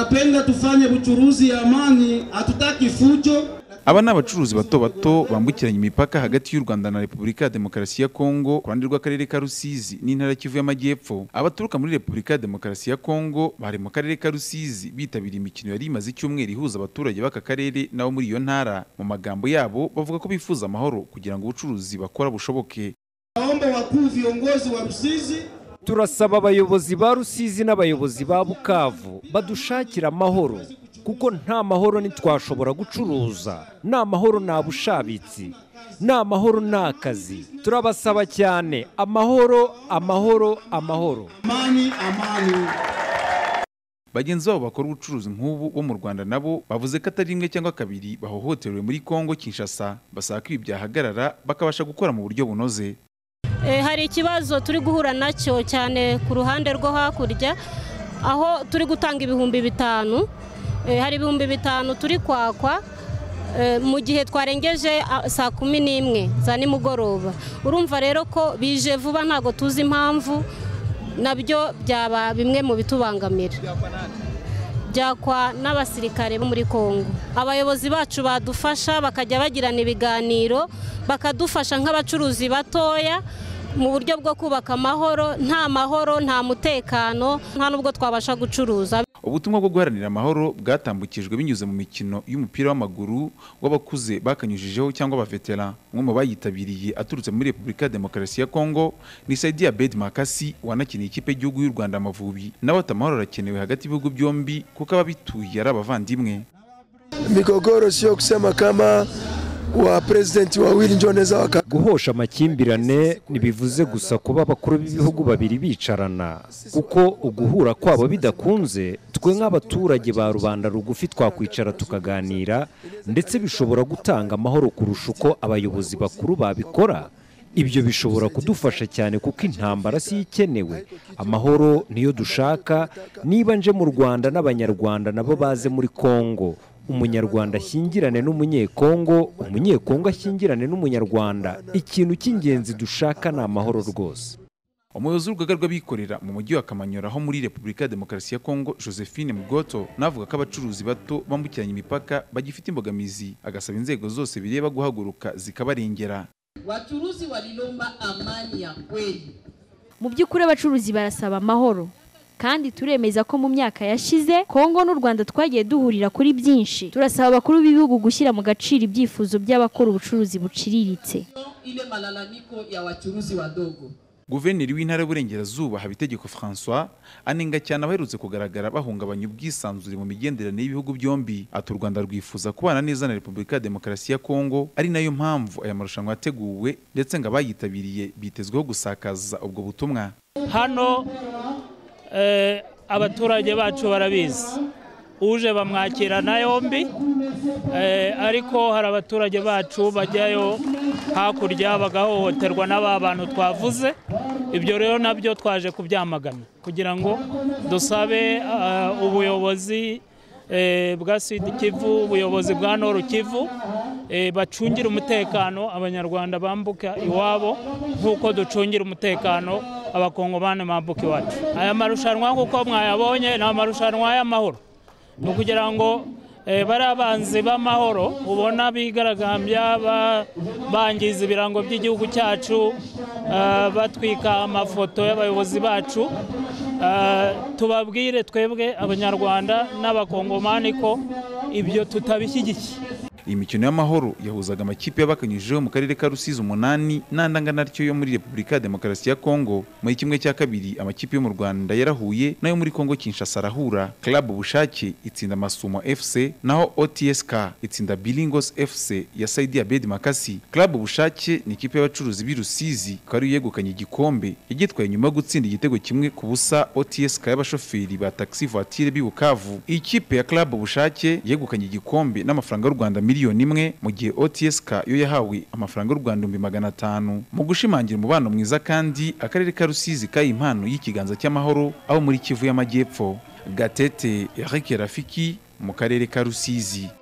Tunapenda tufanye buchuruzi ya amani, hatutaki fujo. Aba ni abacuruzi bato bato bambukiranya imipaka hagati y'u Rwanda na Repubulika ya Demokarasi ya Kongo ku ruhande rw'akarere ka Rusizi n'intara ya Kivu y'Amajyepfo. Abaturuka muri Repubulika ya Demokarasi ya Kongo bari mu karere ka Rusizi bitabiriye imikino yari imaze icyumweru ihuza abaturage b'aka karere nabo muri iyo ntara. Mu magambo yabo bavuga ko bifuza amahoro kugira ngo ubucuruzi bakora bushoboke. Naomba wakuu viongozi wa Rusizi turasaba abayobozi ba rusizi n'abayobozi ba bukavu badushakira amahoro kuko nta mahoro ntitwashobora gucuruza nta mahoro nta bushabitsi nta mahoro nta kazi turabasaba cyane amahoro amahoro amahoro amani, amani. Bagenzi babo bakora ubucuruzi nk'ubu bo mu Rwanda nabo bavuze ko atari rimwe cyangwa kabiri bahohoterewe muri Kongo Kinshasa basaba ko ibi byahagarara bakabasha gukora mu buryo bunoze. Eh, hari ikibazo turi guhura nacyo cyane ku ruhande rwo hakurya aho turi gutanga ibihumbi bitanu Eh, hari ibihumbi bitanu turi kwakwa eh, mu gihe twarengeje ah, saa kumi n'imwe za nimugoroba urumva rero ko bije vuba ntabwo tuzi impamvu nabyo byaba bimwe mu bitubangamira byakwa n'abasirikare bo muri Kongo abayobozi bacu badufasha bakajya bagirana ibiganiro bakadufasha nk'abacuruzi batoya mu buryo bwo kubaka amahoro nta mahoro nta mutekano nta n'ubwo twabasha gucuruza Ubutumwa bwo guharanira amahoro bwatambukijwe binyuze mu mikino y'umupira w'amaguru w'abakuze bakanyujijeho cyangwa abavetera. Umwe mu bayitabiriye aturutse muri Repubulika ya Demokarasi ya Kongo ni Saidia Bed Makasi wanakiniye ikipe y'Igihugu y'u Rwanda Amavubi. Nawe ati amahoro arakenewe hagati y'ibihugu byombi kuko ababituye ari abavandimwe. Migogoro sio kusema kama wa president wawili ndio wanaweza waka guhosha amakimbirane ntibivuze gusa kuba abakuru b'ibihugu babiri bicarana kuko uguhura kwabo bidakunze twe nk'abaturage ba rubanda rugufi twakwicara tukaganira ndetse bishobora gutanga amahoro kurusha uko abayobozi bakuru babikora ibyo bishobora kudufasha cyane kuko intambara si yo ikenewe amahoro niyo dushaka niba nje mu rwanda n'abanyarwanda nabo baze muri kongo umunyarwanda ashyingirane n'umunyekongo umunyekongo ashyingirane n'umunyarwanda ikintu cy'ingenzi dushaka ni amahoro rwose Umuyobozi w'urugaga rw'abikorera mu mujyi wa Kamanyola ho muri Repubulika ya Demokarasi ya Kongo Josephine Mugoto navuga ko abacuruzi bato bambukiranya imipaka bagifite imbogamizi agasaba inzego zose bireba guhaguruka zikabarengera. Wachuruzi walilomba amani ya kweli. Mu by'ukuri abacuruzi barasaba amahoro kandi turemeza ko mu myaka yashize Kongo n'u Rwanda twagiye duhurira kuri byinshi turasaba abakuru b'ibihugu gushyira mu gaciro ibyifuzo by'abakora ubucuruzi buciriritse Ile malalamiko ya wachuruzi wadogo. Guverineri w'intara y'Uburengerazuba Habitegeko François anenga cyane abaherutse kugaragara bahungabanya ubwisanzure mu migenderanire y'ibihugu byombi ati u Rwanda rwifuza kubana neza na Repubulika ya Demokarasi ya Kongo ari nayo mpamvu aya marushanwa yateguwe ndetse ngo abayitabiriye bitezweho gusakaza ubwo butumwa. hano eh, abaturage bacu barabizi uje bamwakirana yombi eh, ariko hari abaturage bacu bajyayo hakurya bagahohoterwa n'aba bantu twavuze ibyo rero nabyo twaje kubyamagana kugira ngo dusabe ah, ubuyobozi eh, bwa sud kivu ubuyobozi bwa noru kivu eh, bacungire umutekano abanyarwanda bambuka iwabo nk'uko ducungira umutekano abakongomani bambuka iwacu aya marushanwa nk'uko mwayabonye ni amarushanwa y'amahoro ni ukugira ngo eh, bariya banzi b'amahoro ubona bigaragambya ba- bangiza ibirango by'igihugu cyacu ah, batwika amafoto y'abayobozi bacu ah, tubabwire twebwe abanyarwanda n'abakongomani ko ibyo tutabishyigikiye Iyi mikino y'amahoro yahuzaga amakipe y'abakanyujijeho mu karere ka Rusizi umunani n'andi angana atyo yo muri Repubulika ya Demokarasi ya Kongo. Muri kimwe cya kabiri amakipe yo mu Rwanda yarahuye n'ayo muri Kongo Kinshasa arahura. Club Bushake itsinda Masumo FC naho OTSK itsinda Bilingos FC ya Saidi Abed Makasi. Club Bushake ni ikipe y'abacuruzi b'i Rusizi ikaba ariyo yegukanye igikombe yagitwaye nyuma yo gutsinda igitego kimwe ku busa OTSK y'abashoferi ba taxi voiture b'i Bukavu. Iyi kipe ya Club Bushake yegukanye igikombe n'amafaranga y'u Rwanda miliyoni imwe mu gihe OTSK yo yahawe amafaranga y'u Rwanda ibihumbi magana atanu. Mu gushimangira umubano mwiza kandi akarere ka Rusizi kayi impano y'ikiganza cy'amahoro aho muri Kivu y'Amajyepfo. Gatete Eric Rafiki mu karere ka Rusizi.